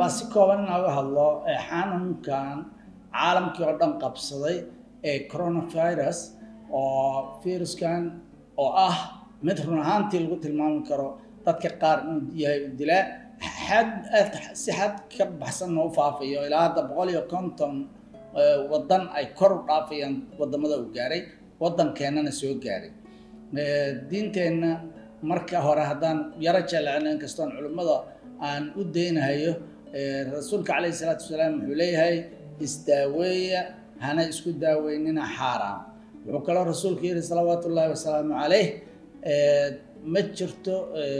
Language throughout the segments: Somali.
rabaa si kooban inaan uga hadlo xanuunkan caalamkii oo dhan qabsaday ee coronavirus oo viruskan oo ah mid run ahaantii lagu tilmaami karo dadka qaar inuu yahay u dilaa xad si xad ka baxsanna u faafayo ilaa hadda boqol iyo konton waddan ay kor u dhaafayaan wadamada uu gaaray waddankeennana soo gaaray diinteenna marka hore haddaan yaro jeclacno inkastoon culimmada aan u daynahayo rasuulka calayhi salaatu wasalaam wuxuu leeyahay isdaaweeya hana isku daaweynina xaaraam wuxuu kaloo rasuulku yidhi salawaatu ullaahi wasalaamu calayh ma jirto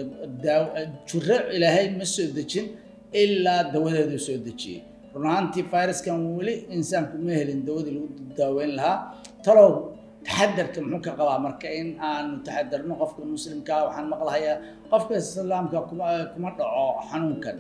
jiro ilaahay ma soo dejin ilaa dawadeedu soo dejiyey run ahaantii viruskan weli insaanku ma helin dawadii lagu daaweyn lahaa talow taxadarka muxuu ka qabaa marka in aanu taxadarno qofka muslimkaa waxaan maqlahayaa qofka islaamka kuma kuma dhaco xanuunkan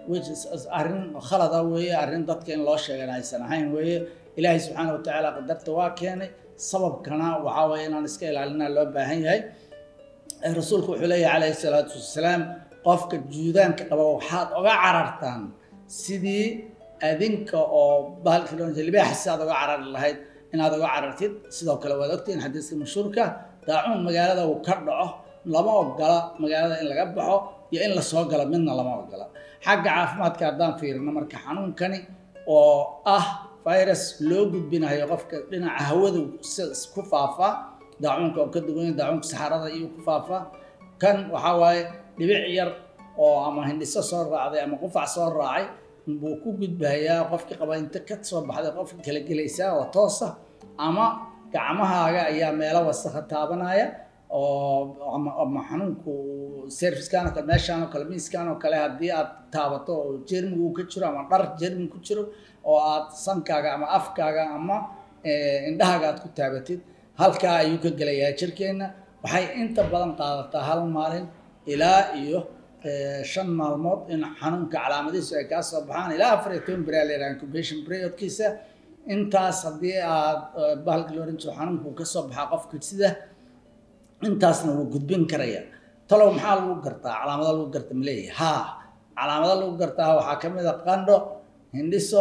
arrin khalada weeye arrin dadka in loo sheegan aysan ahayn weeye ilaahay subxaana watacaala qadarta waa keenay sababkana waxaa weeye inaan iska ilaalinaa loo baahan yahay rasuulku wuxuu leeyahay calayhi salaatu wasalaam qofka juudaanka qaba waxaad oga carartaan sidii adinka oo bahalkii loo libaaxa si aad oga carari lahayd inaad oga carartid sidoo kale waad ogtihiin xadiiska mashhuurka daacuun magaalada uu ka dhaco lama ogola magaalada in laga baxo iyo in lasoo galo midna lama ogola xagga caafimaadka haddaan fiirino marka xanuunkani oo ah virus loo gudbinayo qofka dhinaca hawada ku faafa daacuunka oo ka duwan daacuunka saxarada iyo ku faafa kan waxaa waaye dhibic yar oo ama hindhiso soo raacday ama qufac soo raacay buu ku gudbahayaa qofkii qaba inta ka soo baxday qofka kala gelaysaa oo toosa ama gacmahaaga ayaa meelo wasakha taabanaya oo ama xanuunku servicekan oo kale meeshaan oo kale miiskan oo kale haddii aad taabato oo jermigu ka jiro ama dhar jermi ku jiro oo aad sankaaga ama afkaaga ama indhahaaga aad ku taabatid halkaa ayuu ka gelayaa jirkeenna waxay inta badan qaadataa hal maalin ilaa iyo shan maalmood in xanuunka calaamadihiisu ay kaa soo baxaan ilaa afar iyo toban beri la yidhaha incubation periodkiisa intaas haddii aad bahalka loo oran jiro xanuunku ka soo baxaa qofka sida intaasna wuu gudbin karaya talow maxaa lagu gartaa calaamado lagu garta ma leeyahay haa calaamado lagu gartaa waxaa ka mid a qandho hindhiso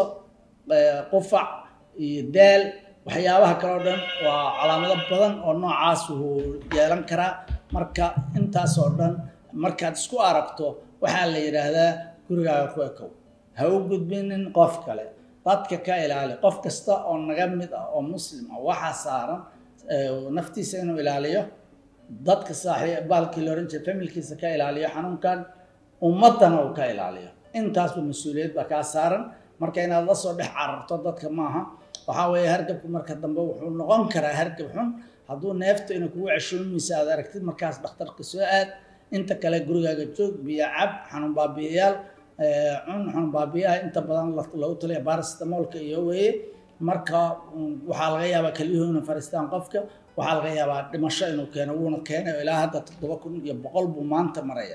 qufac iyo daal waxyaabaha kale oo dhan waa calaamado badan oo noocaas uu yeelan karaa marka intaas oo dhan markaad isku aragto waxaa la yidhaahdaa gurigaaga ku ekow ha u gudbinin qof kale dadka ka ilaali qof kasta oo naga mid ah oo muslim ah waxaa saaran naftiisa inuu ilaaliyo dadka saaxiib baalkii la oran jiray familkiisa ka ilaaliyo xanuunkan ummaddana uu ka ilaaliyo intaasba mas-uuliyad baa kaa saaran marka inaad la soo dhex cararto dadka maaha waxaa weeye hargabku marka dambe wuxuu noqon karaa hargab xun hadduu neefta inay kugu ceshoomaysa aad aragtid markaas dhakhtarka soo aad inta kale gurigaaga joog biyo cab xanuun baabiyayaal cun xanuun baabiyaha inta badan lagu taliya barastamoolka iyo weeye marka waxaa laga yaabaa kelyuhu inay fariistaan qofka waxaa laga yaabaa dhimasho inuu keeno wuuna keenay ilaa hadda toddoba kun iyo boqol buu maanta maraya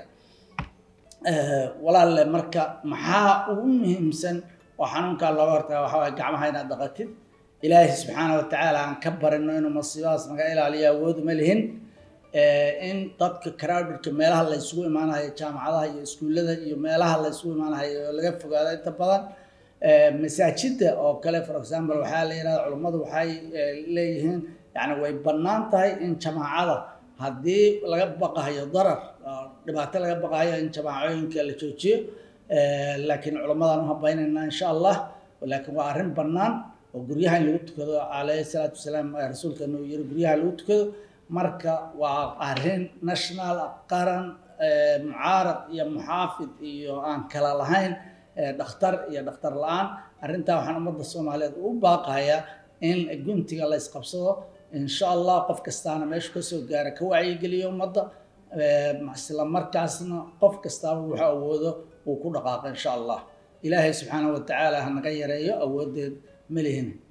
walaalle marka maxaa ugu muhiimsan oo xanuunkaa looga hortaga waxaa waye gacmaha inaad dhaqatid ilaahi subxaana watacaala aan ka barino inuu masiibadaas naga ilaaliyo awood ma lihin in dadka crowdedka meelaha la isugu imaanayo jaamacadaha iyo iskuullada iyo meelaha la isugu imaanayo oo laga fogaado inta badan masaajidda oo kale for example waxaa la yidhahda culummadu waxay leeyihiin yani way bannaan tahay in jamaacada haddii laga baqahayo darar dhibaato laga baqahayo in jamaacooyinka la joojiyo laakiin culammadaan u habaynaynaa insha allah laakiin waa arrin bannaan oo guryaha in lagu tukado calayhi salaatu wasalaam rasuulkeena uu yiri guryaha lagu tukado marka waa arrin national qaran mucaarad iyo muxaafid iyo aan kala lahayn dhakhtar iyo dhakhtar la-aan arrintaa waxaan ummadda soomaaliyeed u baaqayaa in guntiga la isqabsado insha allah qof kastaana meeshu kasoo gaara ka wacyigeliyo ummadda isla markaasna qof kastaaba wuxuu awoodo uu ku dhaqaaqo insha allah ilaahay subxaanahu watacaala ha naga yareeyo awoodeed ma lihin